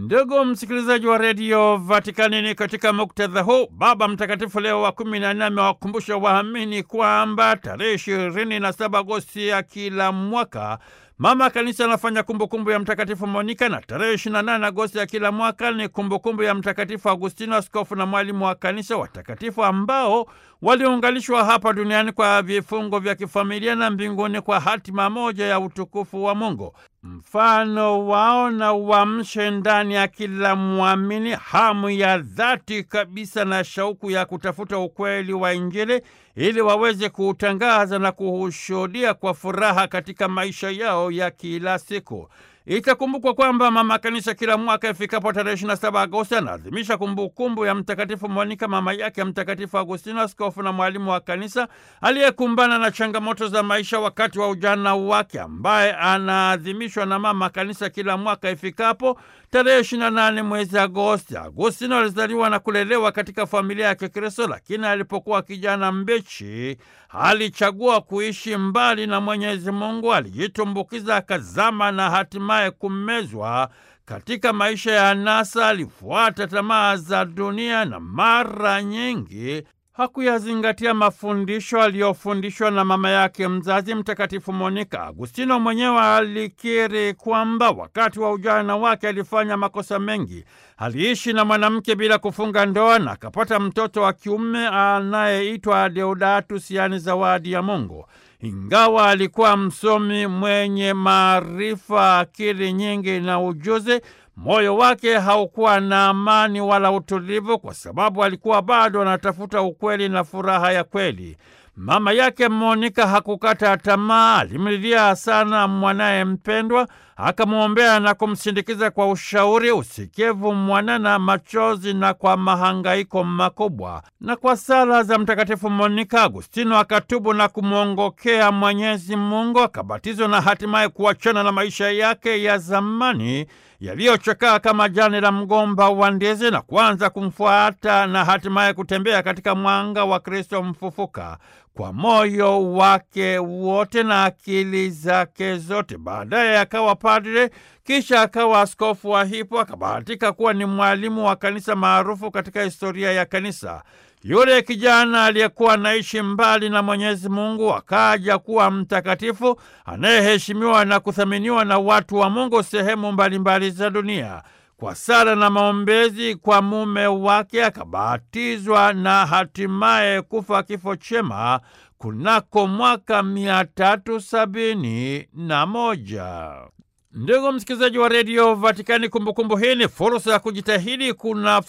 Ndugu msikilizaji wa redio Vatikani, ni katika muktadha huu Baba Mtakatifu Leo wa kumi na nne amewakumbusha waamini kwamba tarehe ishirini na saba Agosti ya kila mwaka Mama Kanisa anafanya kumbukumbu ya Mtakatifu Monika na tarehe 28 Agosti ya kila mwaka ni kumbukumbu ya Mtakatifu Agustino, askofu na mwalimu wa Kanisa, watakatifu ambao waliunganishwa hapa duniani kwa vifungo vya kifamilia na mbinguni kwa hatima moja ya utukufu wa Mungu. Mfano wao na uamshe ndani ya kila mwamini hamu ya dhati kabisa na shauku ya kutafuta ukweli wa Injili ili waweze kuutangaza na kuushuhudia kwa furaha katika maisha yao ya kila siku. Itakumbukwa kwamba Mama Kanisa kila mwaka ifikapo tarehe 27 Agosti anaadhimisha kumbukumbu ya Mtakatifu Monika, mama yake ya Mtakatifu Agustino, askofu na mwalimu wa Kanisa aliyekumbana na changamoto za maisha wakati wa ujana wake, ambaye anaadhimishwa na Mama Kanisa kila mwaka ifikapo tarehe 28 mwezi Agosti. Agustino alizaliwa na kulelewa katika familia ya Kikristo, lakini alipokuwa kijana mbichi alichagua kuishi mbali na Mwenyezi Mungu, alijitumbukiza akazama na hatimaye kumezwa katika maisha ya anasa. Alifuata tamaa za dunia na mara nyingi hakuyazingatia mafundisho aliyofundishwa na mama yake mzazi Mtakatifu Monika. Agustino mwenyewe alikiri kwamba wakati wa ujana wake alifanya makosa mengi. Aliishi na mwanamke bila kufunga ndoa na akapata mtoto wa kiume anayeitwa Deodatus, yaani zawadi ya Mungu. Ingawa alikuwa msomi mwenye maarifa, akili nyingi na ujuzi, moyo wake haukuwa na amani wala utulivu, kwa sababu alikuwa bado anatafuta ukweli na furaha ya kweli. Mama yake Monika hakukata tamaa, alimlilia sana mwanaye mpendwa, akamwombea na kumsindikiza kwa ushauri, usikivu mwanana, machozi na kwa mahangaiko makubwa. Na kwa sala za Mtakatifu Monika, Agustino akatubu na kumwongokea Mwenyezi Mungu, akabatizwa na hatimaye kuachana na maisha yake ya zamani yaliyochakaa kama jani la mgomba wa ndizi na kuanza kumfuata na hatimaye kutembea katika mwanga wa Kristo mfufuka kwa moyo wake wote na akili zake zote. Baadaye akawa padre, kisha akawa askofu wa Hippo. Akabahatika kuwa ni mwalimu wa kanisa maarufu katika historia ya kanisa. Yule kijana aliyekuwa anaishi mbali na Mwenyezi Mungu akaja kuwa mtakatifu anayeheshimiwa na kuthaminiwa na watu wa Mungu sehemu mbalimbali za dunia. Kwa sala na maombezi kwa mume wake akabatizwa na hatimaye kufa kifo chema kunako mwaka mia tatu sabini na moja. Ndugu msikilizaji wa redio Vatikani, kumbukumbu hii ni fursa ya kujitahidi kuna